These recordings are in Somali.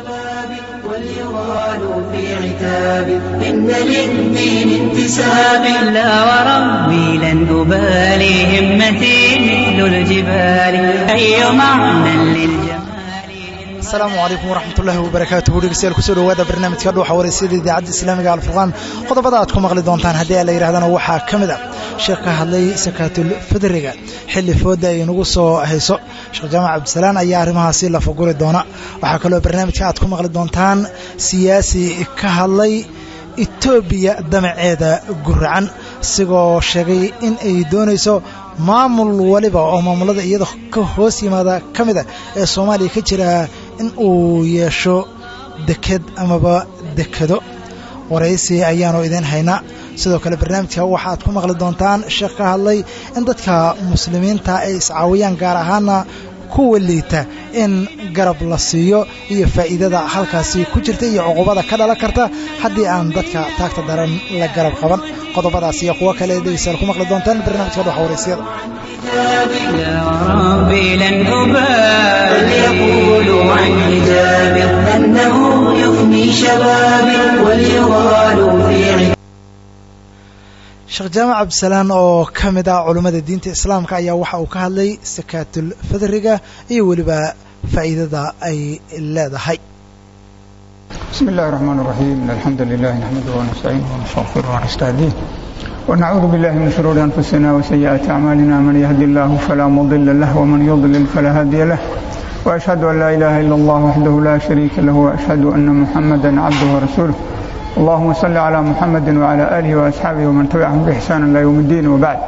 شبابي وليغال في عتابي إن للدين انتساب لا وربي لن أبالي همتي مثل الجبال أي معنى للجمال asalaamu calaykum waraxmat ullaahi wabarakaatuhu dhegeystayaal kusoo dhowaada barnaamijka dhuuxa wareysiyada idaacadda islaamiga alfurqaan qodobada aad ku maqli doontaan haddii la yidhahdana waxaa ka mid a sheekh ka hadlay sakaatul fidriga xilli fooda ay nagu soo hayso sheekh jaamac cabdisalaan ayaa arrimahaasi la faguri doona waxaa kaloo barnaamijka aad ku maqli doontaan siyaasi ka hadlay etoobiya damaceeda guracan isigoo sheegay in ay doonayso maamul waliba oo maamulada iyada ka hoos yimaada ka mid a ee soomaaliya ka jira in uu yeesho deked amaba dekado waraysi ayaanu idiin haynaa sidoo kale barnaamijka waxaad ku maqli doontaan sheekh ka hadlay in dadka muslimiinta ay iscaawiyaan gaar ahaana kuwa liita in garab la siiyo iyo faa'iidada halkaasi ku jirta iyo cuqubada ka dhalan karta haddii aan dadka taagta daran la garab qaban qodobadaas iyo kuwo kale dhegeystayaal ku maqli doontaan barnaamijka dhuxa wareysiyada يا ربي لن أبالي يقولوا عن حجابي أنه يفني شبابي وليغال في عتابي sheekh jaamac cabdisalaan oo ka mid ah culummada diinta islaamka ayaa waxa uu ka hadlay sakaatul fidriga iyo weliba faa'iidada ay leedahay بسم الله الرحمن الرحيم إن الحمد لله نحمده ونستعينه ونستغفره ونستهديه ونعوذ بالله من شرور أنفسنا وسيئات أعمالنا من يهدي الله فلا مضل له ومن يضلل فلا هادي له وأشهد أن لا إله إلا الله وحده لا شريك له وأشهد أن محمدا عبده ورسوله اللهم صل على محمد وعلى آله وأصحابه ومن تبعهم بإحسان إلى يوم الدين وبعد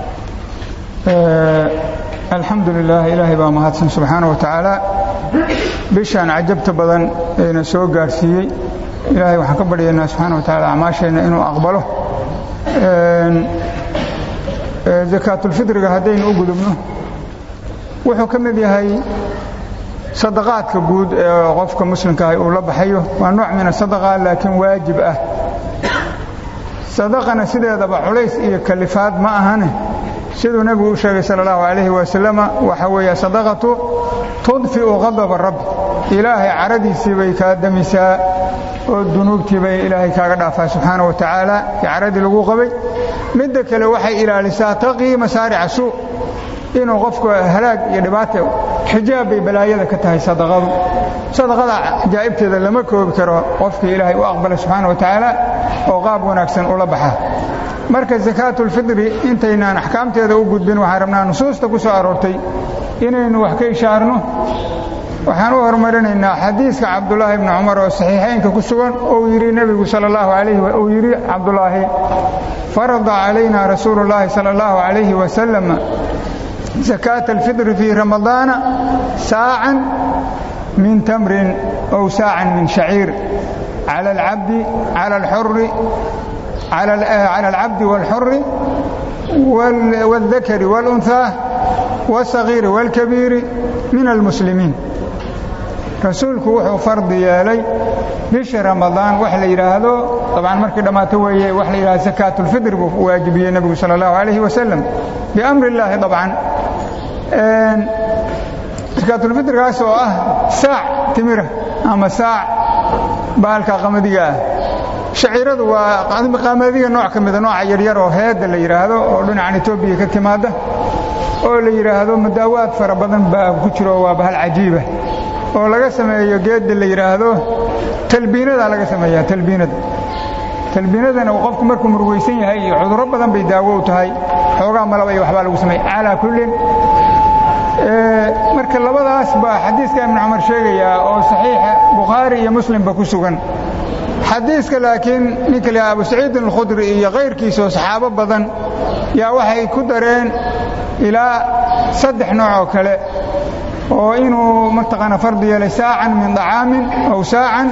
آه الحمد لله إلهي baa mahadsan subxaanaه wa tacaala bishaan cajabta badan eena soo gaarsiiyey ilaahay waxaan ka baryaynaa subxaana wa tacaala acmaasheenna inuu aqbalo zakaatulfidriga haddaynu u gudubno wuxuu ka mid yahay sadaqaadka guud ee qofka muslimkaahi uu la baxayo waa nooc min asadaqa laakiin waajib ah sadaqana sideedaba culays iyo kalifaad ma ahane siduu nebigu u sheegay sala allahu calayhi wasalama waxa weeye sadaqatu tudfi'u qadaba rabbi ilaahay caradiisii bay kaa damisaa oo dunuubtii bay ilaahay kaaga dhaafaa subxaana wa tacaala i caradii lagu qabay midda kale waxay ilaalisaa taqii masaarica suu inuu qofku halaag iyo dhibaata xijaab bay balaayada ka tahay sadaqadu sadaqada cajaa'ibteeda lama koobi karo qofkii ilaahay u aqbalay subxaana wa tacaala oo qaab wanaagsan ula baxa marka sakaatulfidri intaynaan axkaamteeda u gudbin waxaan rabnaa nusuusta ku soo aroortay inaynu wax ka ishaarno waxaan u horumarinaynaa xadiiska cabdulaahi bni cumar oo saxiixaynka ku sugan ou yidhi nebigu sala allahu calayhi uu yidhi cabdulaahi farada calayna rasuulu llaahi sala allahu calayhi wasalam zakaata alfidri fii ramadaana saacan min tamrin ow saacan min shaciir cala alcabdi cala alxuri على العبد والحر والذكر والأنثى والصغير والكبير من المسلمين rasuulku wuxuu fardi yeelay bisha ramadaan wax la yidhaahdo dabcan markii dhammaato weeye wax la yidhahdo sakaatulfidr buu waajibiyey nebigu sala allahu calayhi wasalam biamri illaahi dabcan sakaatulfidrigaas oo ah saac timira ama saac baalka qamadiga ah shaciiradu waa qaamadiga nooc ka mida nooca yaryar oo heedda la yidhaahdo oo dhinacan etoobiya ka timaadda oo la yidhaahdo madaawaad fara badan baa ku jiro waa bahal cajiiba oo laga sameeyo geedda la yidhaahdo talbiinadaa laga sameeyaa talbiinada talbiinadana qofku markuu murugaysan yahay iyo cudurro badan bay daawo u tahay xoogaa malaba iyo waxbaa lagu sameeya calaa kullin marka labadaas baa xadiiska ibnu cumar sheegayaa oo saxiixa bukhaari iyo muslimba ku sugan xadiiska laakiin ninka la abu saciidin alkhudri iyo kayrkiisa oo saxaabo badan yaa waxay ku dareen ilaa saddex nooc oo kale oo inuu mataqaana fardi yeelay saacan min طacaamin aw saacan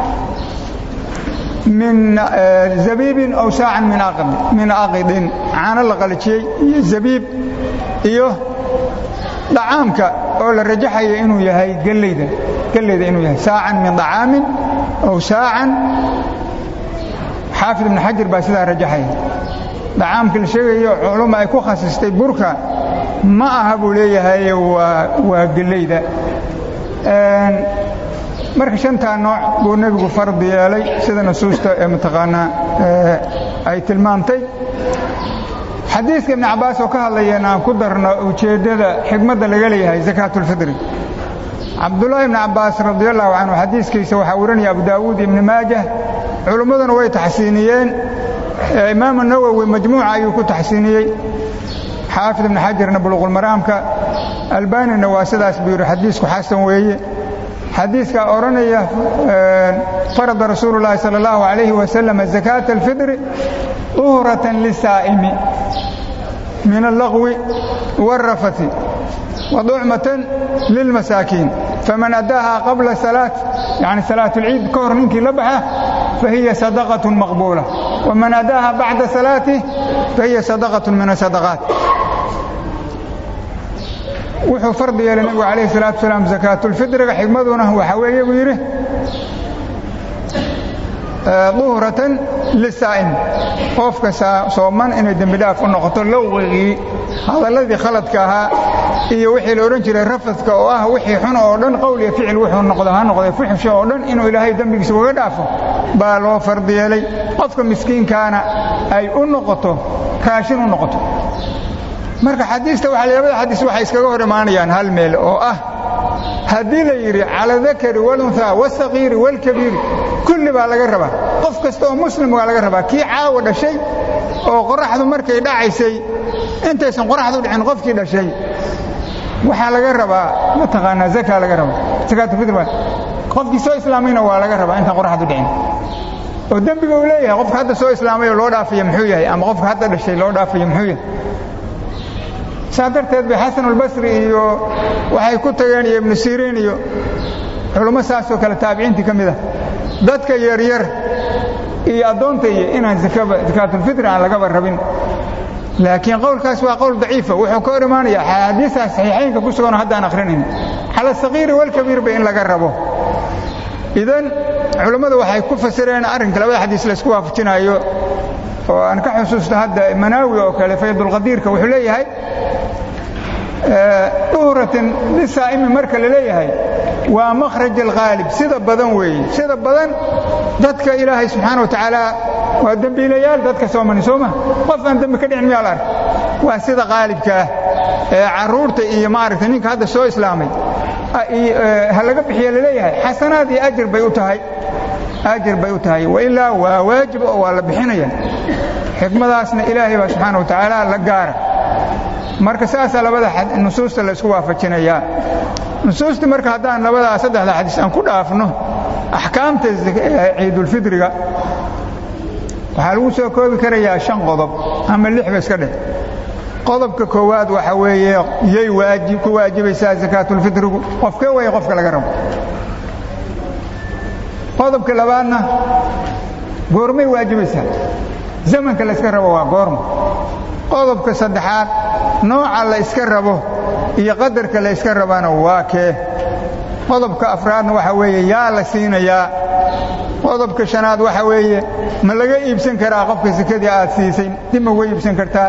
min zabiibin aw saacan min aqidin caano la qalajiyey iyo zabiib iyo dhacaamka oo la rajaxaya inuu yahay geleyda geleyda inuu yahay saacan min طacaamin aw saacan xaafid ibn xajar baa sidaa rajaxaya dhacaamka la sheegayo culumma ay ku khasistay burka ma aha buu leeyahay waa geleyda marka shantaa nooc buu nebigu fardi yeelay sida nusuusta ee mataqaanaa ay tilmaamtay xadiiska ibni cabbaas oo ka hadlayeen aan ku darno ujeeddada xigmadda laga leeyahay sakaatulfidri cabdullaahi ibni cabbaas radiallahu canhu xadiiskiisa waxaa warinaya abu daawuud ibni maajah culimmaduna way taxsiiniyeen imaamu nawowi majmuuca ayuu ku taxsiiniyey xaafid ibni xajarna buluqulmaraamka albanina waa sidaas buu yidhi xadiisku xasan weeye xadiiskaa odhanaya farada rasuulu llaahi sala allahu calayhi wasalam zakaata alfidri uhratan lisaa'imi min allaqwi waalrafati waducmatan lilmasaakiin faman addaaha qabla salaat yani salaat alciid ka hor ninkii la baxa fahiya sadaqatun maqbuula waman addaaha bacda salaatih fahiya sadaqatun min asadaqaat wuxuu fardi yeelay nebigu calayhi salaatu wasalaam sakaatulfidriga xigmaduna waxaa weeye buu yidhi duhratan lisaa'im qofka sooman inay dembi dhaaf u noqoto lowqigii hadalladii khaladka ahaa iyo wixii la odhan jiray rafadka oo ah wixii xun oo dhan qowl iyo ficil wuxuu noqdo ha noqday fuxsha oo dhan inuu ilaahay dembigiisa uga dhaafo baa loo fardi yeelay qofka miskiinkaana ay u noqoto raashin u noqoto marka xadiista waa labada xadiis waxay iskaga hor imaanayaan hal meel oo ah haddii la yidhi cala dakari walunhaa wasaqiiri walkabiiri kulli baa laga rabaa qof kasta oo muslim waa laga rabaa kii caawa dhashay oo qoraxdu markay dhacaysay intaysan qoraxdu dhicin qofkii dhashay waxaa laga rabaa mataqaanaa zaka laga rabaa zakaatulfitr qofkii soo islaamayna waa laga rabaa intaan qoraxdu dhicin oo dembiga uu leeyahay qofka hadda soo islaamay oo loo dhaafaya muxuu yahay ama qofka hadda dhashay loo dhaafaya muxuu yahay saa darteed bay xasanulbasri iyo waxay ku tageen iyo ibnu siriin iyo culummo saasoo kale taabiciintii ka mid ah dadka yaryar iyo addoonta iyo inaan zakaatulfitri aan lagaba rabin laakiin qowlkaas waa qowl daciifa wuxuu ka hor imaanaya axaadiistaas saxiixaynka ku suganoo haddaan akhrinayna cala asaqiiri walkabiirba in laga rabo idan culummadu waxay ku fasireen arrinka labada xadiis laysku waafajinaayo oo aan ka xusuusto hadda manaawi oo kale faydulqadiirka wuxuu leeyahay duhratin lisaa'imi marka la leeyahay waa makhraj alghaalib sida badan weeye sida badan dadka ilaahay subxaana wa tacaala waa dembiilayaal dadka soomani soo ma qof aan dembi ka dhicin miyaa la ark waa sida qaalibka ah ee carruurta iyo maaragtay ninka hadda soo islaamay ha laga bixiya laleeyahay xasanaad iyo ajir bay u tahay ajir bay u tahay wailaa waa waajib oo waa la bixinaya xikmadaasna ilaahay baa subxaana wa tacaala la gaara marka saasaa labada nusuusta la isku waafajinayaa nusuustii marka haddaan labadaa saddexda xadiis aan ku dhaafno axkaamta ciidulfidriga waxaa lagu soo koobi karayaa shan qodob ama lixba iska dheh qodobka koowaad waxa weeye yay waajib ku waajibaysaa sakaatulfitrigu qofkee waya qofka laga rabo qodobka labaadna goormay waajibaysaa zamanka la yska rabo waa goorma qodobka saddexaad nooca la yska rabo iyo qadarka la yska rabana waa kee qodobka afraadna waxa weeye yaa la siinayaa qodobka shanaad waxa weeye ma laga iibsan karaa qofka sekadii aad siisay dib ma uga iibsan kartaa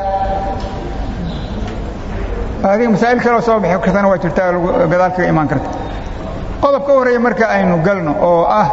adiga masaa'il kaleo soo bixi kartana waa jirtaa gadaal kaga imaan karta qodobka u horreeya marka aynu galno oo ah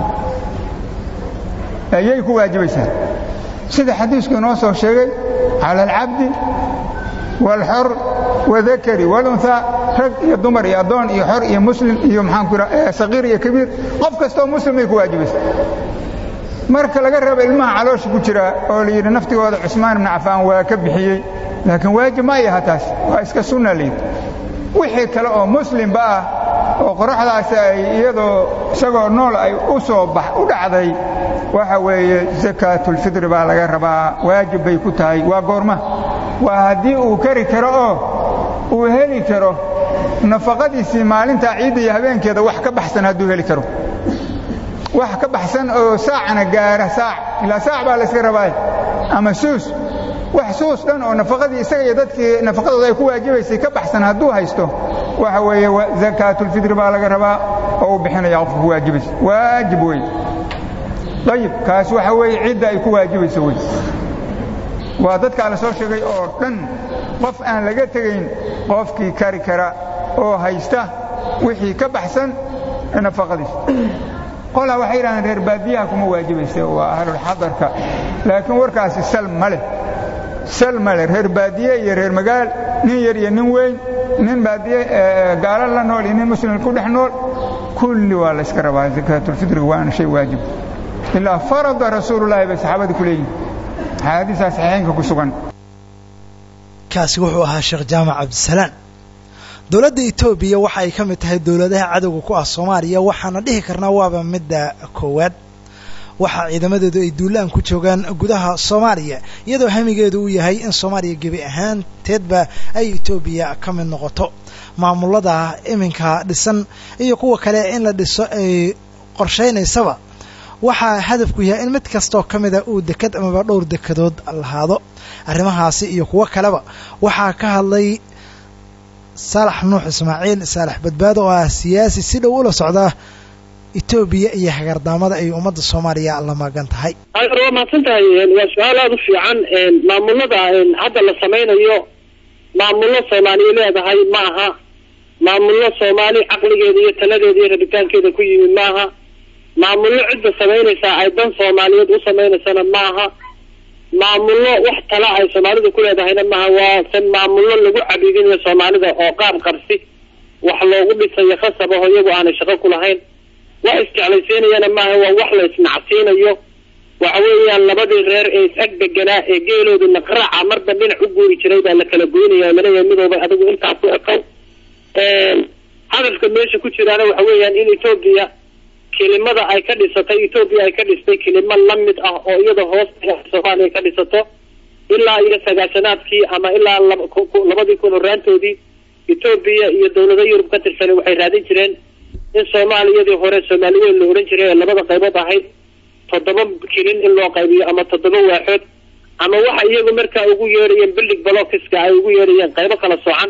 yay ku waajibaysaa sida xadiisku inoo soo sheegay cala alcabdi waalxor wadakari walunhaa rag iyo dumar iyo addoon iyo xor iyo muslim iyo maxaanku ira saqiir iyo kabiir qof kastaoo muslim ay ku waajibaysaa marka laga rabo ilmaha caloosha ku jira oo la yidhi naftigooda cusmaan ibnu cafaan waa ka bixiyey laakiin waajib ma yaha taas waa iska sunna layidhi wixii kale oo muslimba ah oo qoraxdaasi ay iyadoo isagoo nool ay u soo bax u dhacday waxa weeye sakaatulfidri baa laga rabaa waajib bay ku tahay waa goorma waa haddii uu kari karo oo uu heli karo nafaqadiisii maalintaa ciidda iyo habeenkeeda wax ka baxsan hadduu heli karo wax ka baxsan oo saacna gaara saac ilaa saac baa layska rabaaye ama suus wax suus dhan oo nafaqadii isaga iyo dadkii nafaqadooda ay ku waajibaysay ka baxsan hadduu haysto waxa weeye zakaatulfidri baa laga rabaa oo uu bixinaya qofka ku waajibaysa waajib wey ayib kaas waxa weeye cidda ay ku waajibayso wey waa dadkaa la soo sheegay oo dhan qof aan laga tegayn qofkii kari kara oo haysta wixii ka baxsan nafaqadiisa qolaa waxay yidhahdeen reer baadiyaha kuma waajibaysa waa ahlulxadarka laakiin warkaasi sal ma leh sal ma leh reer baadiye iyo reer magaal nin yar iyo nin weyn nin baadiye gaalo la nool iyo nin muslim ku dhex nool kulli waa la yska rabaa zakaatulfitriga waana shay waajib ilaa farada rasuulullaahi bay saxaabada ku leeyihin axaadiisaa saxiixaynka ku sugan kaasi wuxuu ahaa sheekh jaamac cabdisalaan dowladda etoobiya waxa ay ka mid tahay dowladaha cadowga ku ah soomaaliya waxaana dhihi karnaa waaba midda koowaad waxaa ciidamadeedu ay duulaan ku joogaan gudaha soomaaliya iyadoo hamigeedu uu yahay in soomaaliya gebi ahaanteedba ay etoobiya ka mid noqoto maamulada iminka dhisan iyo kuwa kale in la dhiso ay qorshaynaysaba waxaa hadafku yahay in mid kastoo ka mida uu deked amaba dhowr dekedood lahaado arrimahaasi iyo kuwo kaleba waxaa ka hadlay saalax nuux ismaaciil saalax badbaado oo ah siyaasi si dhow ula socda etoobiya iyo hagardaamada ay ummadda soomaaliya la magan tahay waa mahadsan tahay waa su-aal aada u fiican maamulada hadda la samaynayo maamullo soomaaliya leedahay maaha maamullo soomaali caqligeeda iyo taladeeda iyo rabitaankeeda ku yimid maaha maamullo cidda samaynaysaa ay dan soomaaliyeed u samaynaysana maaha maamullo wax tala ay soomaalidu ku leedahayna maaha waa se maamullo lagu cabidinayo soomaalida oo qaab qarsi wax loogu dhisayo khasab aho iyagu aanay shaqo ku lahayn wax isjeclaysiinayana maaha waa wax la isnacsiinayo waxa weeyaan labadii reer ee is-ag deganaa ee geeloodu naqraaca marba dhinac u guuri jiray baa la kala goynaya laleeyahay midooba adigu intaas u ekow hadafka meesha ku jiraana waxa weeyaan in etoobiya kelimada ay ka dhisatay etoobiya ay ka dhistay kelimo lamid ah oo iyada hoos soomaaliya ka dhisato ilaa iyo sagaashanaadkii ama ilaa labadii kun horaantoodii etoobiya iyo dawlado yurub ka tirsan waxay raadin jireen in soomaaliyadii hore soomaali weyn la odhan jiray ee labada qaybood ahayd toddoba kilin in loo qaybiyo ama toddoba waaxood ama waxa iyagu markaa ugu yeedhayeen billig balokiska ay ugu yeedhayeen qaybo kala soocan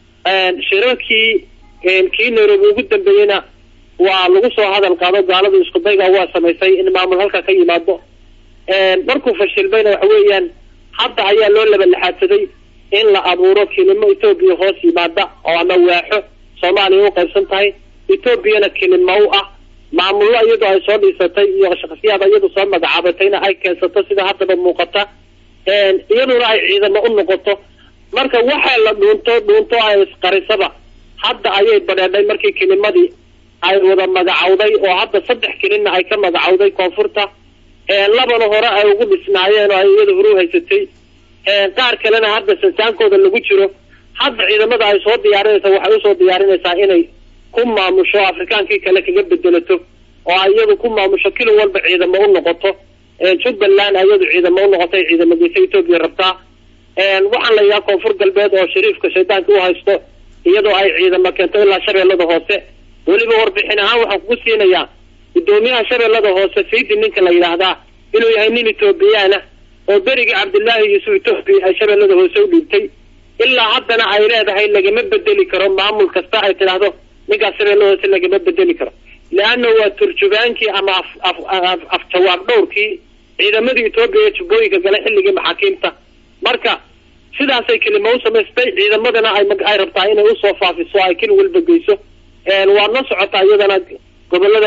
shirarkii kii nairobi ugu dambeeyeyna waa lagu soo hadal qaado gaaladu isku dayga waa samaysay in maamul halka ka yimaado markuu fashilmayna waxa weeyaan hadda ayaa loo labalexaadsaday in la abuuro kelimo etoobiya hoos yimaada oo ama waaxo soomaaliya u qaybsan tahay etoobiyana kelimo u ah maamullo iyadoo ay soo dhiisatay iyo shakhsiyaad iyadu soo magacaabatayna ay keensato sida haddaba muuqata iyaduna ay ciidamo u noqoto marka waxa la dhuunto dhuunto ay isqarisaba hadda ayay badheedhay markii kelimadii ay wada magacawday oo hadda saddex kelinna ay ka magacawday koonfurta labana hore ay ugu dhisnaayeen oo ay iyada horu haysatay qaar kalena hadda sansaankooda lagu jiro hadda ciidamada ay soo diyaarinaysa waxay usoo diyaarinaysaa inay ku maamusho afrikaankii kale kaga bedelato oo ay iyadu ku maamusho kilin walba ciidamo u noqoto jubbaland iyadu ciidamo u noqotay ciidamo geysa etoobiya rabtaa waxaan la yidhaha koonfur galbeed oo shariifka shaydaanka u haysto iyadoo ay ciidamo keento ilaa shabeellada hoose weliba warbixin ahaan waxaan kugu siinayaa guddoomiyaha shabeellada hoose fiidi ninka la yidhaahdaa inuu yahay nin etoobiyaana oo berigii cabdillaahi yuusuf etoobiya ay shabeellada hoose u dhiibtay ilaa haddana ay leedahay lagama bedeli karo maamul kasta ay tidhaahdo ninkaas shabeellada hoose lagama bedeli karo leanna waa turjubaankii ama af jawaab dhowrkii ciidamadii etoobiya ee jubbooyinka gale xilligii maxaakiimta marka sidaasay kelimo u samaystay ciidamadana ay rabtaa inay usoo faafiso ay keli walba geyso waad la socotaa iyadana gobolada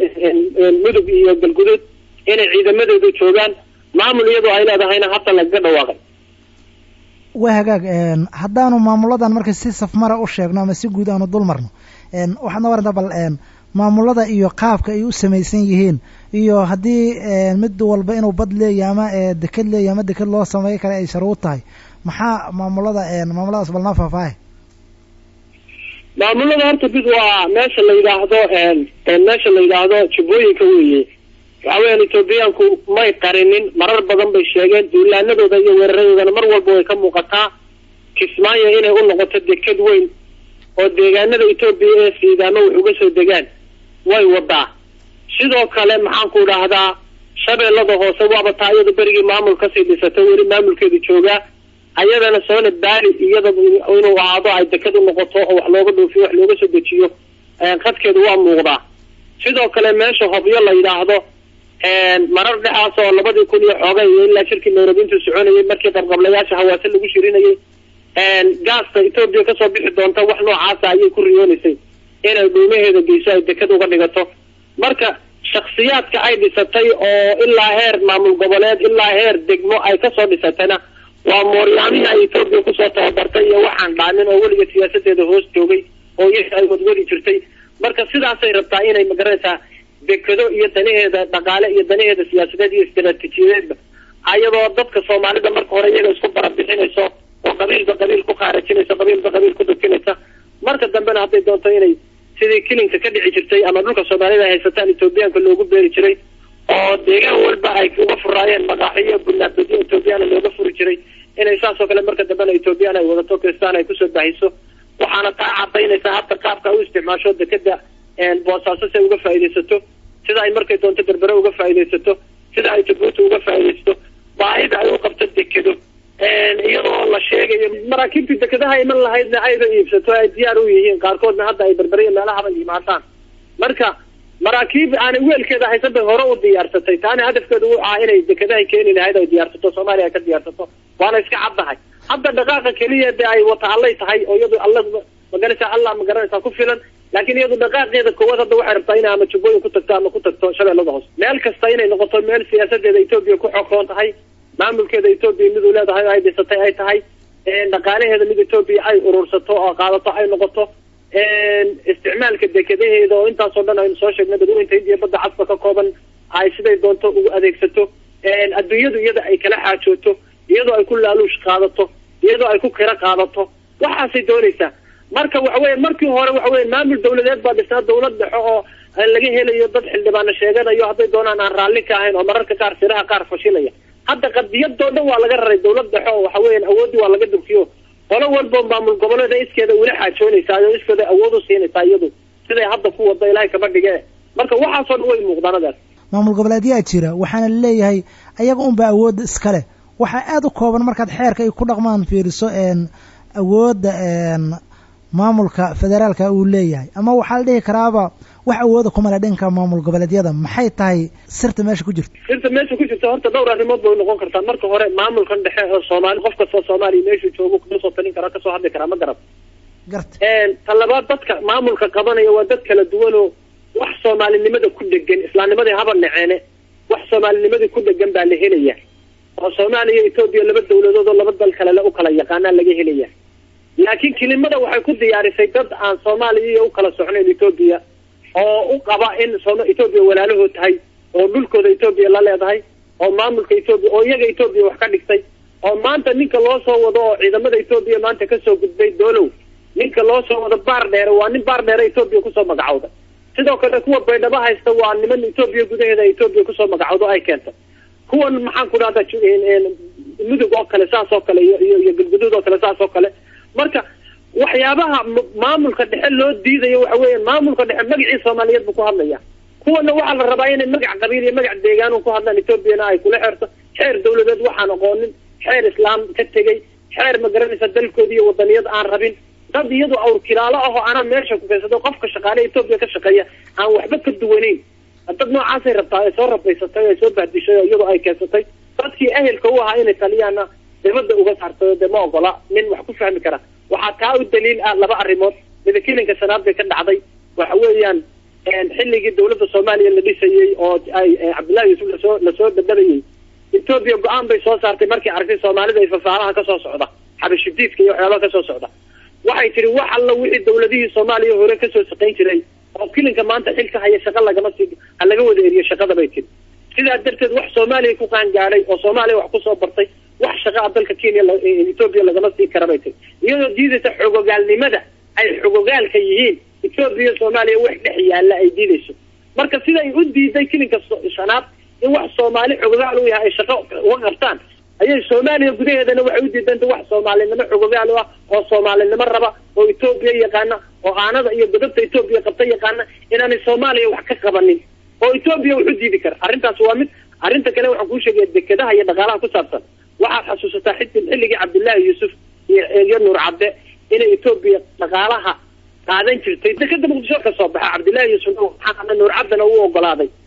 mudug iyo galguduud inay ciidamadeedu joogaan maamul iyadoo ay leedahayna hadda lagaga dhawaaqay waa hagaag haddaanu maamuladan marka si safmara u sheegno ama si guud aanu dul marno waxaadna warantaa bal maamulada iyo qaabka ay u samaysan yihiin iyo haddii mid walba inuu bad leeyahy ama deked leeyahy ama deked loo sameeyo kale ay sharuud tahay maxaa maamulada maamuladaas balnaa faahfaahay maamulada horta mid waa meesha la yidhaahdo meesha la yidhaahdo jubbooyinka weeye waxa weeyaan etoobiyaanku may qarinin marar badan bay sheegeen duulaanadooda iyo weeraradoodana mar walba way ka muuqataa kismaayo inay u noqoto deked weyn oo deegaanada etoobiya ee siidaamo wax uga soo degaan way wadaa sidoo kale maxaan ku dhahdaa shabeellada hoose waaba taa iyada berigii maamul kasii dhisatay weli maamulkeedu joogaa ayadana soona baali iyada inuu ahaado ay deked u noqoto oo wax looga dhoofiyo wax looga soo dejiyo qadkeedu waa muuqdaa sidoo kale meesha hobyo la yidhaahdo marar dhexaas oo labadii kun iyo xoogay iyo ilaa shirkii nairobi intuu soconayay markii qabqablayaasha hawaase lagu shirinayay gaasta etoobiya kasoo bixi doonta wax noocaasa ayay ku riyoonaysay inay dhuumaheeda geyso ay deked uga dhigato marka shaksiyaadka ay dhisatay oo ilaa heer maamul goboleed ilaa heer degmo ay kasoo dhisatayna waa mooryaamihii ay etoobiya kusoo tababartay iyo waxaan dhaamin oo weliga siyaasadeeda hoos joogay oo iyaga ay wadwadi jirtay marka sidaasay rabtaa inay magaranaysaa dekado iyo danaheeda dhaqaale iyo danaheeda siyaasadeed iyo istaraatiijiyadeedba ayadoo dadka soomaalida marka hore iyaga isku barabixinayso oo qabiilba qabiil ku qaarajinayso qabiilba qabiil ku dhukinaysa marka dambena hadday doonto inay sidii kilinka ka dhici jirtay ama dhulka soomaalida ay haysataan etoobiyaanka loogu beeri jiray oo deegaan walba ay uga furaayeen maqaaxiyo bunaabadyo etoobiyaana looga furi jiray inay saas oo kale marka dambena etoobiyaan ay wadato kristaan ay kusoo baahiso waxaana taa cadaynaysaa hadda qaabka u isticmaasho dekeda boosaaso si ay uga faaidaysato sida ay markay doonto berbere uga faaidaysato sida ay jabuuti uga faaidaysato baahida ay u qabto dekedo iyadoo la sheegayo maraakiibtii dekedaha iman lahaydna ayba iibsato ay diyaar u yihiin qaarkoodna hadda ay berberiya meelahaba yimaadaan marka maraakiib aanay weelkeeda haysan bay hore u diyaarsatay taana hadafkeedu uu ahaa inay dekedahay keeni lahayd ay diyaarsato soomaaliya ay ka diyaarsato waana iska caddahay hadda dhaqaaqa keliya de ay wata allay tahay oo iyadu alla magaranaysaa allah magaranaysaa ku filan laakiin iyadu dhaqaaqeeda koowaad hadda waxay rabtaa inay ama jubbooyin ku tagto ama ku tagto shabeellada hoose meel kasta inay noqoto meel siyaasadeeda etoobiya ku xokoon tahay maamulkeeda etoobiya miduu leedahay oo ay dhisatay ay tahay dhaqaalaheeda mid etoobiya ay urursato oo qaadato ay noqoto isticmaalka dekadaheeda oo intaasoo dhan aynu soo sheegnay dadweynta hindiya badda casba ka kooban ay siday doonto ugu adeegsato adduunyadu iyada ay kala xaajooto iyadoo ay ku laaluush qaadato iyadoo ay ku kira qaadato waxaasay doonaysaa marka waxa weye markii hore waxa weye maamul dawladeed baa dhisnaa dawlad dhexe oo laga helayo dad xildhibaano sheeganayo hadday doonaan aan raalli ka ahayn oo mararka qaar siraha qaar fashilaya hadda qadiyadoo dhan waa laga raray dawlad dhexe oo waxa weyan awooddii waa laga durkiyo qolo walba maamul goboleeda iskeeda ula xaajoonaysaa oo iskeeda awood u siinaysaa iyadu siday hadda ku wado ilaahay kama dhige marka waxaasoo dhan way muuqdaanadaas maamul goboleedyaa jira waxaana laleeyahay ayaga unba awoodda iskale waxaa aada u kooban markaad xeerka ay ku dhaqmaan fiiriso awoodda maamulka federaalka uu leeyahay ama waxaa la dhihi karaaba wax awooda kumale dhanka maamul goboleedyada maxay tahay sirta meesha ku jirta sirta meesha ku jirta horta dhowr arrimood bay noqon kartaa marka hore maamulkan dhexe oo soomaali qof kastoo soomaaliya meeshuu joogo kuma soo talin karaa kasoo hadli karaa ma garab garta ta labaad dadka maamulka qabanaya waa dad kala duwan oo wax soomaalinimada ku dhegan islaamnimadii haba naceene wax soomaalinimadii ku dhegan baa la helaya oo soomaaliya etoobiya laba dawladood oo laba dal kalele u kala yaqaanaa laga helaya laakiin kelimada waxay ku diyaarisay dad aan soomaaliya iyo u kala socnayn etoobiya oo u qaba in etoobiya walaalahood tahay oo dhulkooda etoobiya la leedahay oo maamulka etoobiya oo iyaga etoobiya wax ka dhigtay oo maanta ninka loo soo wado oo ciidamada etoobiya maanta kasoo gudbay doolow ninka loo soo wado baar dheere waa nin baar dheere etoobiya kusoo magacowda sidoo kale kuwa baydhabo haysta waa niman etoobiya gudaheeda etoobiya kusoo magacowdo ay keenta kuwan maxaan ku dhahda mudug oo kale saas oo kale iyo iyo galguduud oo kale saas oo kale marka waxyaabaha maamulka dhexe loo diidayo waxa weya maamulka dhexe magacii soomaaliyeed buu ku hadlaya kuwana waxaa la rabaa inay magac qabiil iyo magac deegaan ku hadlaan etoobiyana ay kula xeerto xeer dawladeed waxaan aqoonin xeer islaam ka tegey xeer ma garanaysa dalkooda iyo wadaniyad aan rabin dad iyadu awr kilaalo ah oo anaa meesha ku keensado qofka shaqaale etoobiya ka shaqeeya aan waxba ka duwanayn dad noocaasay rabtaa ay soo rabaysatay ay soo bahdishay oo iyadu ay keensatay dadkii ehelka u ahaa inay taliyaana dibadda uga saartayo dee ma ogola nin wax ku fahmi kara waxaa taa u daliil ah laba arrimood midakilinka shanaad bay ka dhacday waxa weeyaan xilligii dawladda soomaaliya la dhisayey oo ay cabdullahi yuusuf lasoo lasoo bedelayay etoobiya go-aan bay soo saartay markii aragtay soomaalida ay fafaalaha kasoo socda xabashidiidka iyo waxyaabaha kasoo socda waxay tihi wax alla wixii dawladihii soomaaliya hore kasoo shaqayn jiray oo kilinka maanta xilka haya shaqa lagama sii ha laga wada eriyo shaqada bay tiri sidaa darteed wax soomaaliya ku qaangaadhay oo soomaaliya wax kusoo bartay wax shaqaa dalka kenya etoobiya lagama sii kara bay tiri iyadoo diidaysa xogogaalnimada ay xogogaalka yihiin etoobiya soomaaliya wax dhex yaalla ay diidayso marka siday u diiday kilinka shanaad in wax soomaali xogogaal u yahay ay shaqo uga qabtaan ayay soomaaliya gudaheedana waxay u diidanta wax soomaalinimo xogogaal u ah oo soomaalinimo raba oo etoobiya yaqaana oo aanada iyo godobta etoobiya qabta yaqaana inaanay soomaaliya wax ka qabanin oo etoobiya wax u diidi kara arrintaas waa mid arrinta kale waxaan kuu sheegaya dekedaha iyo dhaqaalaha ku saabsan waxaad xasuusataa xi xilligii cabdullaahi yuusuf iyo nuur cadde inay etoobiya dhaqaalaha qaadan jirtay dekeda muqdisho ka soo baxa cabdullaahi yuusuf nuur cadana u ogolaaday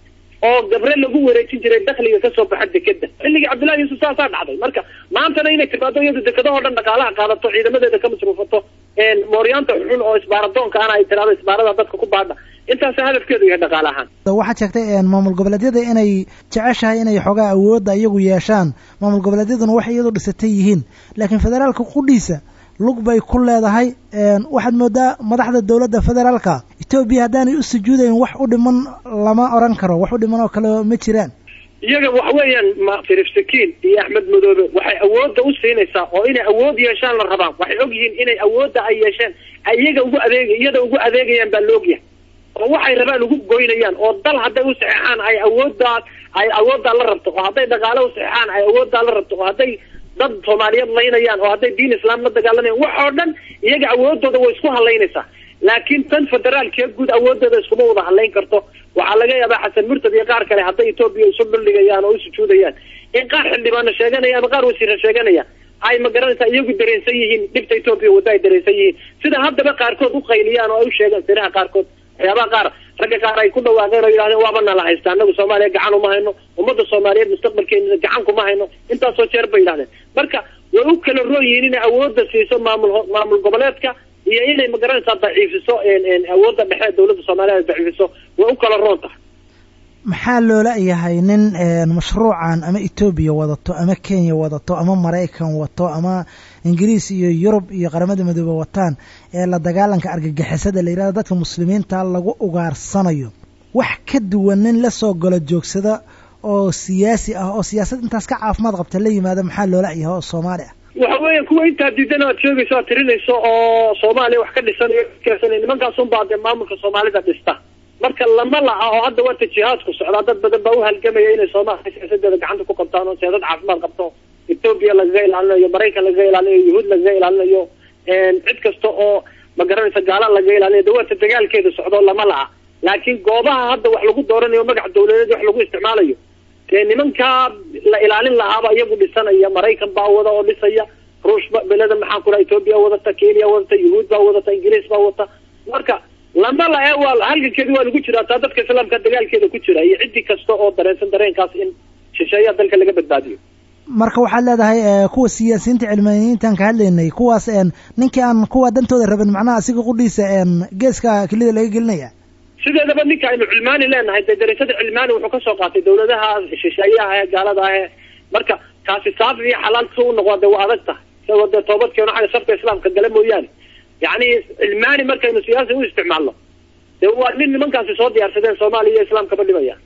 oo gabre lagu wareejin jiray dakhliga kasoo baxa dekeda xilligii cabdullahi yuusuf saasaa dhacday marka maantana inay timaado iyadu dekadahoo dhan dhaqaalaha qaadato ciidamadeeda ka masruufato mooryaanta xun oo isbaaradoonka ana ay tiraado isbaarada dadka ku baadha intaasa hadafkeedu yahay dhaqaale ahaan waxaad sheegtay maamul goboleedyada inay jeceshahay inay xoogaa awoodda iyagu yeeshaan maamul goboleedyaduna waxay iyadu dhisatay yihiin laakiin federaalka qudhiisa lug bay ku leedahay waxaad moodaa madaxda dowladda federaalka etoobiya haddaanay u sujuudayn wax u dhiman lama oran karo wax u dhiman oo kale ma jiraan iyaga waxa weeyaan ma sharif sakiin iyo axmed madoobe waxay awoodda u siinaysaa oo inay awood yeeshaan la rabaan waxay og yihiin inay awoodda ay yeesheen ay iyaga ugu adeeg iyada ugu adeegayaan baa laogyahay oo waxay rabaan ugu goynayaan oo dal hadday u saxeexaan ay awooddaa ay awooddaa la rabto oo hadday dhaqaale u saxeexaan ay awooddaa la rabto oo hadday dad soomaaliyeed laynayaan oo hadday diin islaam la dagaalamayan wax oo dhan iyaga awoodooda way isku halaynaysaa laakiin tan federaalkee guud awoodooda iskuma wada halayn karto waxaa laga yaabaa xasan murtad iyo qaar kale hadday etoobiya isu dhuldhigayaan oo u sujuudayaan in qaar xildhibaana sheeganaya ama qaar wasiira sheeganaya ay ma garanaysaa iyagu dareensan yihiin dhibta etoobiya wadda ay dareensan yihiin sida haddaba qaarkood u qayliyaan oo ay u sheegaan siraha qaarkood waxyaabaha qaar ragga qaar ay ku dhawaaqeen oo yidhahdeen waaba nala haysta anagu soomaaliya gacan uma hayno ummadda soomaaliyeed mustaqbalkeena gacan kuma hayno intaasoo jeer bay yidhahdeen marka way u kala roon yihiin inay awoodda siiso maamul maamul goboleedka iyo inay magaranaysaa daciifiso awoodda dhexe dawladda soomaaliya ay daciifiso way u kala roon tahay maxaa loola yahay nin mashruucan ama etoobiya wadato ama kenya wadato ama maraykan wato ama ingiriis iyo yurub iyo qaramada midoobe wataan ee la dagaalanka argagixisada la yidhahdo dadka muslimiinta lagu ugaarsanayo wax ka duwan nin la soo galo joogsada oo siyaasi ah oo siyaasad intaas ka caafimaad qabta la yimaado maxaa loola yahay oo soomaali ah waxa weya kuwa intaa diidan aad sheegayso aad tirinayso oo soomaaliya wax ka dhisanayo keensana nimankaasun baa dee maamulka soomaalida dhista marka lama laha oo hadda waata jihaadku socdaa dad badan baa uhalgamaya inay soomaaliya siyaasadeeda gacanta ku qabtaan oo siyaasad caafimaad qabto etoobiya lagaga ilaalinayo maraykan lagaga ilaalinayo yuhuud lagaga ilaalinayo cid kasta oo ma garanaysa gaala lagaga ilaalinayo de waata dagaalkeeda socdo lama laha laakiin goobaha hadda wax lagu dooranayo magac dawladeed wax lagu isticmaalayo dee nimankaa la ilaalin lahaaba iyagu dhisanaya maraykan baa wada oo dhisaya ruush ba beleda maxaan ku dhaha etoobiya wadata kenya wadata yuhuud baa wadata ingiriis baa wata marka lama la ee waa halgankeedi waa lagu jiraa taa dadka islaamka dagaalkeeda ku jira iyo ciddi kasta oo dareensan dareenkaas in shisheeyaha dalka laga badbaadiyo marka waxaad leedahay kuwa siyaasiyiinta cilmaaniyiintaan ka hadlaynay kuwaas ninkii aan kuwa dantooda rabin macnaha asiga qudhiisa geeska kelida laga gelinaya sideedaba ninka aynu cilmaani leenahay dee daraasada cilmaani wuxuu kasoo qaatay dawladaha shisheeyaha ee gaalada ah marka kaasi saafi iyo xalaal si u noqo de waa adag tahay isagoo dee toobadkeeno xagga sharka islaamka gala mooyaane yacni cilmaani markaynu siyaasi u isticmaalno dee waa nin nimankaasi soo diyaarsadeen soomaaliya iyo islaamkaba dhibaya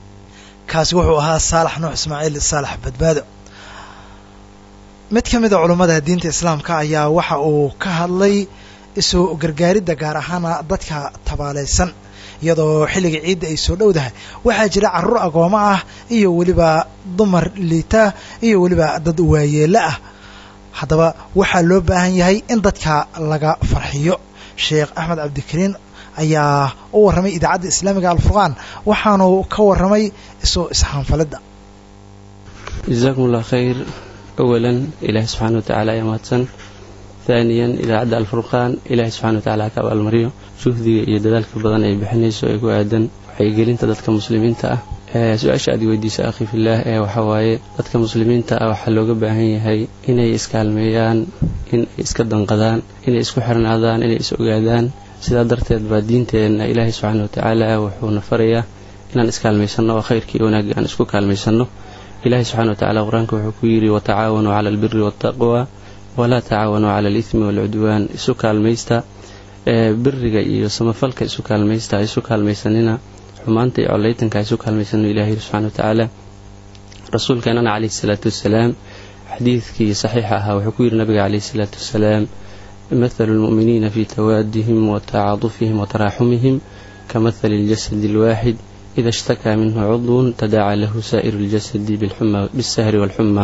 kaasi wuxuu ahaa saalax nuux ismaaciil saalax badbaado mid ka mid a culummada diinta islaamka ayaa waxa uu ka hadlay isu gargaaridda gaar ahaana dadka tabaalaysan iyadoo xilliga ciidda ay soo dhowdahay waxaa jira carruur agoomo ah iyo weliba dumar liita iyo weliba dad waayeelo ah haddaba waxaa loo baahan yahay in dadka laga farxiyo sheekh axmed cabdikariin ayaa u warramay idaacadda islaamiga alfurqaan waxaanu ka warramay isu isxaanfalidda jazakum allah khayr awalan ilaahi subxaana wa tacala ayaa mahadsan haaniyan idaacadda alfurqaan ilaahi subxana wa tacala ha ka abaalmariyo juhdiga iyo dadaalka badan ay bixinayso ee ku aadan waxaygelinta dadka muslimiinta ah su-aasha aad weydiisa akhi fillaah ee waxaa waaye dadka muslimiinta ah waxaa looga baahan yahay inay iskaalmeeyaan in ay iska danqadaan inay isku xirnaadaan inay is ogaadaan sidaa darteed baa diinteenna ilaahay subxaana wa tacaala wuxuuna farayaa inaan iskaalmaysanno oo khayrkii iyo wanaagga aan isku kaalmaysanno ilaahay subxana wa tacala qur-aanka wuxuu ku yidhi watacaawanuu cala albiri waataqwa walaa tacaawanuu cala alithmi waalcudwaan isu kaalmaysta biriga iyo samafalka isu kaalmaysta isu kaalmaysanina xumaanta iyo collaytanka isu kaalmaysano ilahi yiri subxana wa tacaala rasuulkeenana calayhi salaatu wassalaam xadiidkii saxiixa ahaa wuxuu ku yidhi nabiga calayhi salaatu wassalaam mathalu lmu'miniina fii tawaadihim wa tacaadufihim wa taraaxumihim ka mathali اljasadi alwaaxid ida ishtakaa minhu cudwun tadaaca lahu saa'iru اljasadi bisahri waalxuma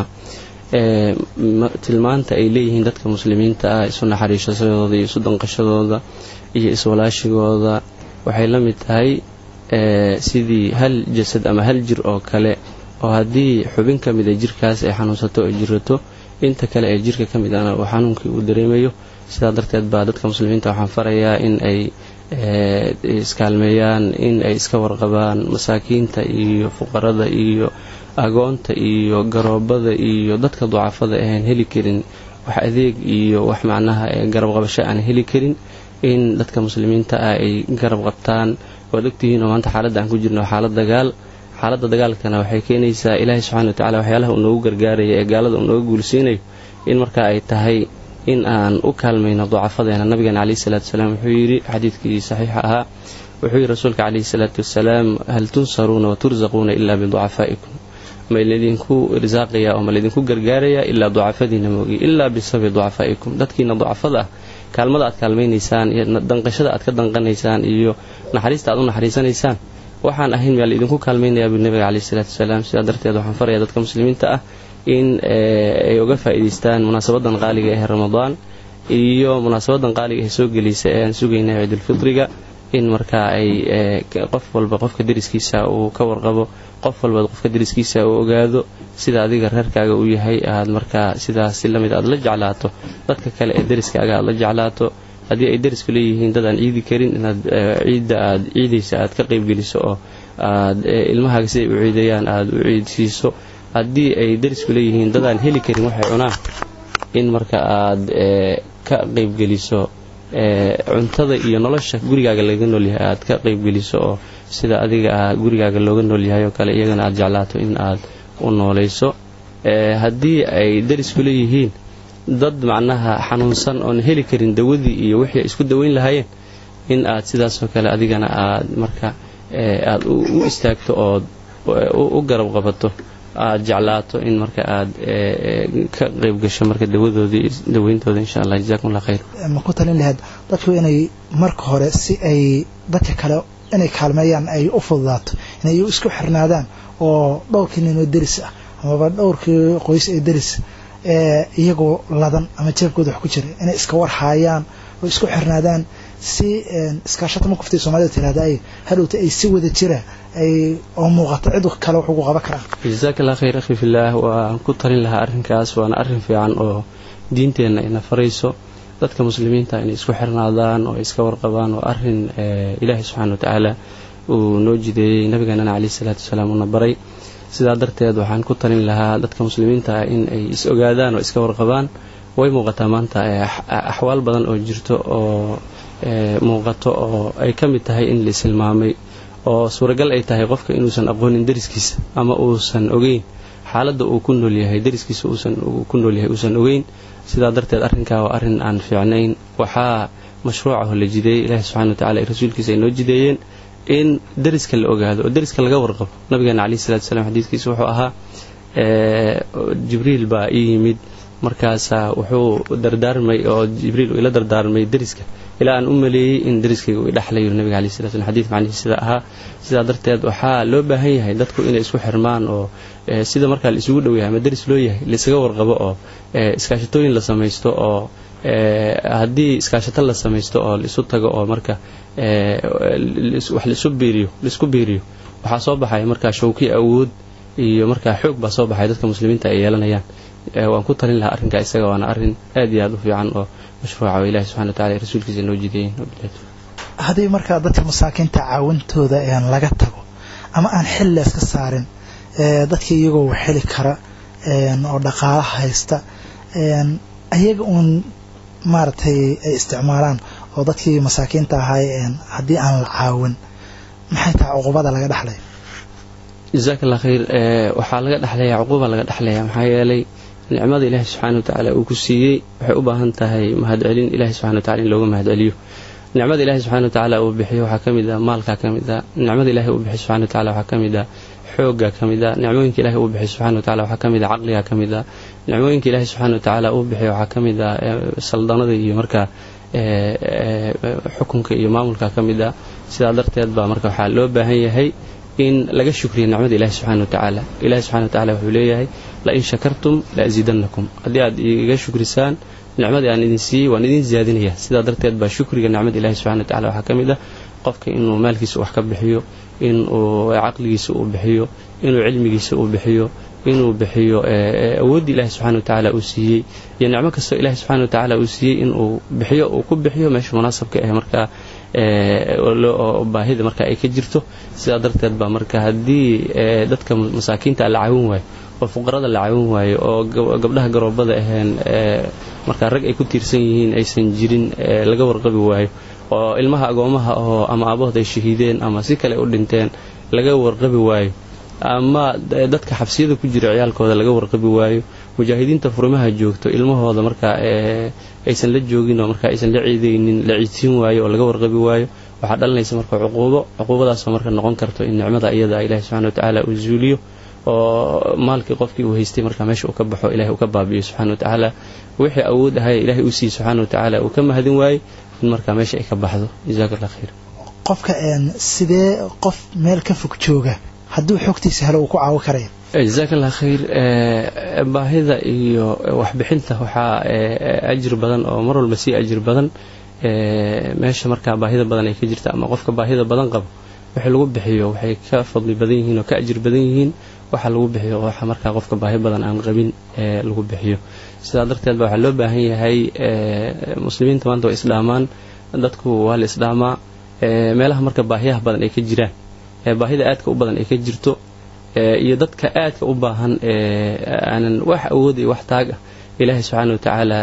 tilmaanta ay leeyihiin dadka muslimiinta ah isu naxariishashadooda iyo isu danqashadooda iyo iswalaashigooda waxay la mid tahay sidii hal jasad ama hal jir oo kale oo haddii xubin ka mid a jirkaas ay xanuunsato oo jirato inta kale ee jirka ka mid ana uu xanuunkii uu dareemayo sidaa darteed baa dadka muslimiinta waxaan farayaa in ay iskaalmeeyaan in ay iska warqabaan masaakiinta iyo fuqarada iyo agoonta iyo garoobada iyo dadka ducafada ahaan heli karin wax adeeg iyo wax macnaha garab qabasho aan heli karin in dadka muslimiinta ah ay garab qabtaan waad ogtihiin oo maanta xaaladda aan ku jirno xaalad dagaal xaaladda dagaalkana waxay keenaysaa ilaahay subxana watacala waxyaalaha uu noogu gargaaraya ee gaalada uu nooga guulsiinayo in marka ay tahay in aan u kaalmayno ducafadeena nabigeena caleyhi salaatu wasalaam wuxuu yidhi xadiidkii saxiixa ahaa wuxuu yidhi rasuulka caleyhi salaatu wasalaam hal tunsaruuna watursaquuna ilaa biducafaa'ikum ma laydinku irsaaqaya oo ma laydinku gargaaraya ilaa ducafadiina moogi ilaa bisabi ducafaa'ikum dadkiina ducafada ah kaalmada aad kaalmaynaysaan iyo danqashada aad ka danqanaysaan iyo naxariista aad u naxariisanaysaan waxaan ahayn maa laydinku kaalmaynayaa buu nabiga caleyhi salaatu wasalaam sidaa darteed waxaan faraya dadka muslimiinta ah in ay uga faa'iidaystaan munaasabadan qaaliga ee ramadaan iyo munaasabadan qaaliga ee soo gelaysa ee aan sugayna ciidulfitriga in markaa ay qof walba qofka deriskiisa uu ka warqabo qof walba qofka deriskiisa uu ogaado sida adiga reerkaaga uu yahay aad markaa sidaas si lamid aad la jeclaato dadka kale ee deriskaaga aad la jeclaato haddii ay derisku leeyihiin dad aan ciidi karin inaad ciidda aad ciidaysa aad ka qaybgeliso oo aad ilmahaaga siday u ciidayaan aad u ciidsiiso haddii ay derisku leeyihiin dad aan heli karin waxay cunaan in marka aad ka qaybgeliso cuntada iyo nolosha gurigaaga laga noolyahay aad ka qaybgeliso oo sida adiga gurigaaga looga noolyahay oo kale iyagana aad jeclaato in aad u noolayso haddii ay derisku leeyihiin dad macnaha xanuunsan oon heli karin dawadii iyo wixii ay isku daweyn lahaayeen in aad sidaasoo kale adigana aad marka aad u istaagto ood u garab qabato aad jeclaato in marka aad ka qayb gasho marka dawadoodii daweyntooda insha allah jazakum allah khayr ma ku talin lahayd dadku inay marka hore si ay dadka kale inay kaalmeeyaan ay u fududaato inay isku xirnaadaan oo dhowrkii ninoo deris ah amaba dhowrkii qoys ee deris iyagoo ladan ama jeebkooda wax ku jira inay iska warhaayaan oo isku xirnaadaan si iskaashata ma kuftay soomaalida tirahda ay hadhowta ay si wada jira ay oo muuqato cid kale wax ugu qaban karaan jazaaka allah khayr akhi fillaah waan ku talin lahaa arrinkaas waana arrin fiican oo diinteenna ina farayso dadka muslimiinta inay isku xirnaadaan oo iska warqabaan waa arrin ilaahay subxaana wa tacaala uu noo jideeyey nabigeenana caleyhi salaatu wasalaam uuna baray sidaa darteed waxaan ku talin lahaa dadka muslimiinta ah in ay is ogaadaan oo iska warqabaan way muuqataa maanta axwaal badan oo jirto oo muuqato oo ay ka mid tahay in la ishilmaamay oo suuragal ay tahay qofka inuusan aqoonin deriskiisa ama uusan ogeyn xaaladda uu ku noolyahay deriskiisa uusan ku noolyahay uusan ogeyn sidaa darteed arrinkaa waa arrin aan fiicnayn waxaa mashruucaho la jideeyey ilaahi subxana wa tacala rasuulkiisa ay noo jideeyeen in deriska la ogaado oo deriska laga warqabo nabigeena caleyhi salatu wasalaam xadiidkiisa wuxuu ahaa jibriil baa ii yimid markaasaa wuxuu dardaarmay oo jibriil uu ila dardaarmay deriska ilaa aan u maleeyey in deriskayga uu idhexlayo nabiga caleyhi salatu slam xadiid macnihi sida ahaa sidaa darteed waxaa loo baahan yahay dadku inay isku xirmaan oo sida markaa la isugu dhow yahay ama deris loo yahay laisaga warqabo oo iskaashatooyin la samaysto oo haddii iskaashato la samaysto oo laisu tago oo marka wax laisu biiriyo laisku biiriyo waxaa soo baxaya markaa shawki awood iyo markaa xoog baa soo baxaya dadka muslimiinta ay yeelanayaan waan ku talin lahaa arrinkaa isaga waana arrin aad iyo aad u fiican oo mashruuca oo ilahi subxana wa tacala ay rasuulkiisa noo jideeyeen haddii markaa dadka masaakiinta caawintooda aan laga tago ama aan xil la iska saarin dadka iyagoo wax heli kara oo dhaqaala haysta ayaga uun maaragtay ay isticmaalaan oo dadkii masaakiinta ahay haddii aan la caawin maxay tahay cuqubada laga dhexlaya jazaak allah khayr waxaa laga dhexlaya cuquuba laga dhexlaya maxaa yeelay nicmada ilaahi subxaana wa tacaala uu ku siiyey waxay u baahan tahay mahadcelin ilahi subxana wa tacala in looga mahadceliyo nicmada ilahi subxana wa tacaala uu bixiyo waxaa ka mid ah maalkaa ka mid ah nicmada ilahi uu bixiyo subxana wa tacala waxaa ka mid ah xoogga ka mid ah nicmooyinka ilahi uu bixiyo subxana wa tacala waxaa ka mid ah caqliga ka mid ah nicmooyinka ilahi subxana wa tacaala uu bixiyo waxaa ka mid ah saldanada iyo markaa xukunka iyo maamulka ka mid ah sidaa darteed baa marka waxaa loo baahan yahay in laga shukriyo nicmada ilahi subxana wa tacaala ilahi subxana wa tacala wuxuu leeyahay lain shakartum la asiidannakum haddii aad iga shukrisaan nicmadii aan idin siiyey waan idin ziyaadinaya sidaa darteed baa shukriga nicmada ilahi subxana wa tacala waxaa ka mid ah qofka inuu maalkiisa wax ka bixiyo inuu caqligiisa uu bixiyo inuu cilmigiisa uu bixiyo inuu bixiyo awooddii ilaahi subxana wa tacaala uu siiyey iyo nicmo kastoo ilaahi subxana wa tacaala uu siiyey inuu bixiyo uu ku bixiyo meesha munaasabka ah markaa oo baahida marka ay ka jirto sidaa darteed baa marka haddii dadka masaakiinta la caawin waayo oo fuqarada la caawin waayo oo gabdhaha garoobada aheen markaa rag ay ku tiirsan yihiin aysan jirin laga warqabi waayo oo ilmaha agoomaha oo ama aabahood ay shahiideen ama si kale u dhinteen laga warqabi waayo ama dadka xabsiyada ku jira ciyaalkooda laga warqabi waayo mujaahidiinta furimaha joogto ilmahooda markaa aysan la joogin oo markaa aysan la ciidaynin la ciidsiin waayo oo laga warqabi waayo waxaa dhalinaysa marka cuquubo cuquubadaasoo marka noqon karto in nicmada iyada ilaahi subxana watacaala uu zuuliyo oo maalkii qofkii uu haystay markaa meesha uu ka baxo ilahay uu ka baabi'iyo subxana watacaala wixii awood ahay ilaahay uu siiye subxaana watacaala uu ka mahadin waaye in markaa meesha ay ka baxdo jazaak allah khayr qofka sidee qof meel ka fog jooga hadduu xogtiisa helo uu ku caawi karaya jazaak allah khayr baahida iyo waxbixinta waxaa ajir badan oo mar walba sii ajir badan meesha markaa baahida badan ay ka jirta ama qofka baahida badan qabo wixii lagu bixiyo waxay ka fadli badan yihiin oo ka ajir badan yihiin waxa lagu bixiyo waxa markaa qofka baahi badan aan qabin lagu bixiyo sidaa darteed ba waxaa loo baahan yahay muslimiinta maanta waa isdhaamaan dadku waa la isdhaamaa meelaha marka baahiyaha badan ay ka jiraan baahida aadka u badan ay ka jirto iyo dadka aadka u baahan aanan wax awood iyo wax taag ah ilaahay subxaana wa tacaala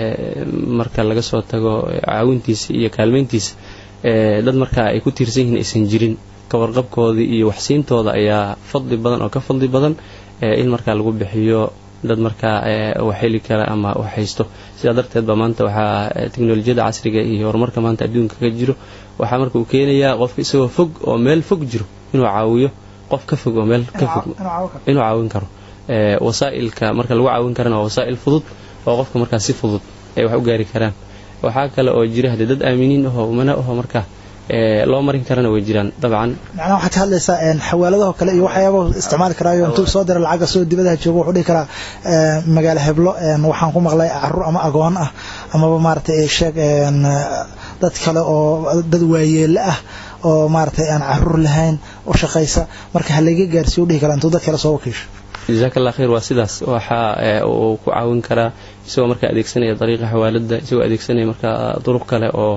marka laga soo tago caawintiisa iyo kaalmayntiisa dad markaa ay ku tiirsan yihiin aysan jirin kawarqabkoodii iyo waxsiintooda ayaa fadli badan oo ka fadli badan in markaa lagu bixiyo dad markaa wax heli kara ama wax haysto sidaa darteed ba maanta waxaa teknolojiyada casriga iyo horumarka maanta adduunka ka jiro waxaa marka uu keenayaa qofka isagoo fog oo meel fog jiro inuu caawiyo qof ka fog oo meel ka fog inuu caawin karo wasaa'ilka marka lagu caawin karana waa wasaa'il fudud oo qofka markaa si fudud ay wax u gaari karaan waxaa kale oo jira haddee dad aaminiin ahoo umana aho markaa loo marin karana way jiraan dabcan macnaha waxaad ka hadlaysaa xawaaladaho kale iyo waxyaabah isticmaali karaayo intuu soo dira lacagga soo dibadaha joogo wuxuu dhihi karaa magaalo heblo waxaan ku maqlay caruur ama agoon ah amaba maaragtay sheeg dad kale oo dad waayeele ah oo maaragtay aan caruur lahayn u shaqaysa marka halaga gaarsiiyo u dhihi karaa intuu dad kale soo wakiisho jazaak allah khayr waa sidaas waxa uu ku caawin karaa isagoo markaa adeegsanaya dariiqa xawaalada isagoo adeegsanaya markaa duruq kale oo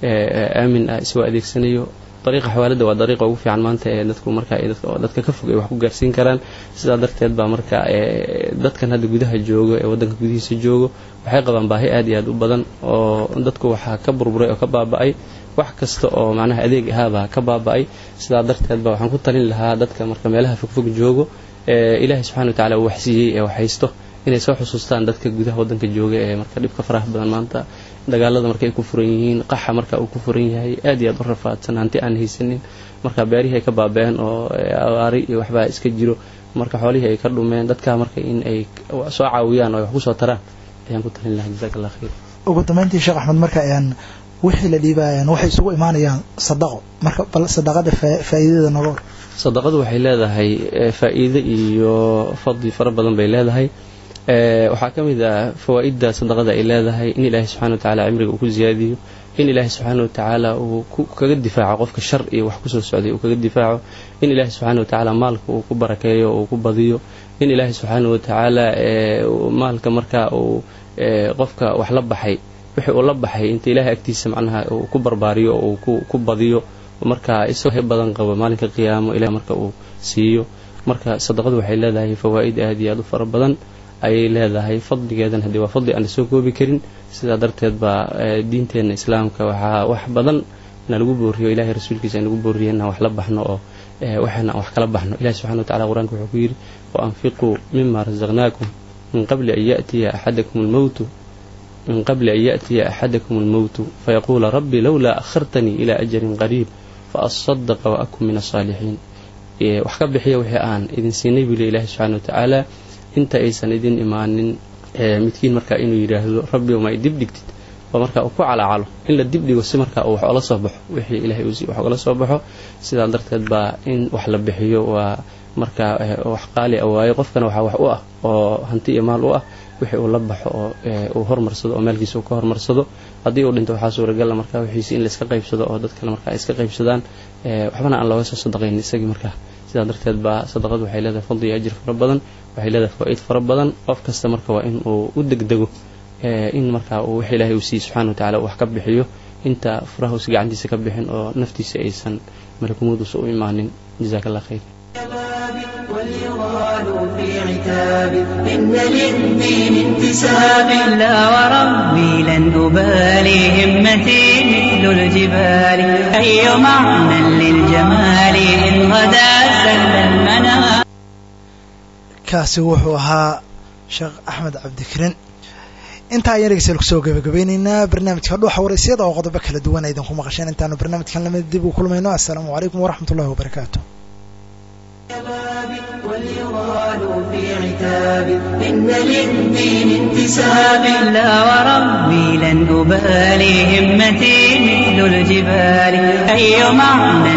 aamin ah isagoo adeegsanayo dariiqa xawaalada waa dariiqa ugu fiican maanta ee dadku markaa dadka ka fog ay wax ku gaarsiin karaan sidaa darteed baa marka dadkan hadda gudaha joogo ee waddanka gudihiisa joogo waxay qabaan baahi aad iyo aad u badan oo dadku waxaa ka burburay oo ka baaba'ay wax kasta oo macnaha adeeg ahaabaa ka baaba'ay sidaa darteed ba waxaan ku talin lahaa dadka marka meelaha fogfog joogo ilaahay subxana wa tacala uu waxsiiyey ee wax haysto inay soo xusuustaan dadka gudaha waddanka jooga ee marka dhibka faraha badan maanta dagaalada marka ay ku furan yihiin qaxa marka uu ku furan yahay aad iyo aad u rafaadsan hanti aan haysanin marka beerihii ay ka baabeen oo abaari iyo waxbaa iska jiro marka xoolihii ay ka dhumeen dadka marka in ay soo caawiyaan oo ay wax ku soo taraan ayaan ku talin lahaa jazaak allah khayr ugu dambeyntii sheekh axmed marka wixii la dhiibaayaan waxay isugu imaanayaan sadaqo marka bal sadaqada faa'iidada noga hor sadaqadu waxay leedahay faa'iido iyo fadli fara badan bay leedahay waxaa ka mid ah fawaa'idda sadaqada ay leedahay in ilaahay subxana wa tacala cimriga uu ku ziyaadiyo in ilaahay subxaana wa tacaala uu kaga difaaco qofka shar iyo wax kusoo socday uu kaga difaaco in ilaahay subxaana wa tacaala maalka uu ku barakeeyo uu ku badiyo in ilaahay subxaana wa tacaala maalka markaa uu qofka wax la baxay wixii uu la baxay inta ilaahay agtiisa macnaha uu ku barbaariyo oo uu ku badiyo marka isagoo badan qabo maalinka qiyaamo ilaah marka uu siiyo marka sadaqadu waxay leedahay fawaa'id aad iyo aad u fara badan ayay leedahay fadligeedan haddii waa fadli aan la soo koobi karin sidaa darteed baa diinteenna islaamka waxaa wax badan na lagu booriyo ilahay rasuulkiisa in lagu booriyo inaan wax la baxno oo waxaana aan wax kala baxno ilahi subxana wa tacala qur-aanka wuxuu ku yidhi wa anfiquu mima rasaqnaakum min qabli an ya'tiya axadakum almowtu min qabli an ya'tiya axadakum almowtu fayaquula rabbi lowlaa akhartanii ilaa ajalin qariib faasadaqa wa akun min asaalixiin wax ka bixiya wixii aan idin siinay buu le ilahi subxana wa tacaala inta aysan idin imaanin midkiin markaa inuu yidhaahdo rabbi ma dib dhigtid oo markaa uu ku calaacalo in la dibdhigo si markaa uu wax ola soo baxo wixii ilahay uu wax ogala soo baxo sidaa darteed baa in wax la bixiyo waa markaa wax qaali a waayo qofkana waxaa wax u ah oo hanti iyo maal u ah wixii uu la baxo oo uu hormarsado oo maalkiisa uu ka hormarsado haddii uu dhinto waxaa suuragala markaa wixiisi in layska qaybsado oo dad kale markaa ay iska qaybsadaan waxbana aan looga soo sadaqayn isagii markaa sidaa darteed baa sadaqadu waxay leedahay fadli iyo ajir fara badan waxay leedahay fawaaid fara badan qof kasta marka waa in uu u degdego in markaa uu wix ilaahay uu siiye subxana wa tacala uu wax ka bixiyo inta furahuusa gacantiisa ka bixin oo naftiisa aysan malakumooduusa u imaanin jazaaka allah khayr واليغال في عتاب إن للدين انتساب لا وربي لن أبالي همتي مثل الجبال أي معنى للجمال إن غدا سل المنام kaasi wuxuu ahaa sheekh axmed cabdikrin intaa ayaan dhegeystayaal kusoo gabagabeyneynaa barnaamijka dhuuxa waraysyada oo qodobo kala duwan aydan ku maqasheen intaanu barnaamijkan lamid dib u kulmayno assalaamu calaykum waraxmat ullahi wabarakaatu واليغال في عتاب إن للدين انتساب لا وربي لن أبالي همتي مثل الجبال أي معنى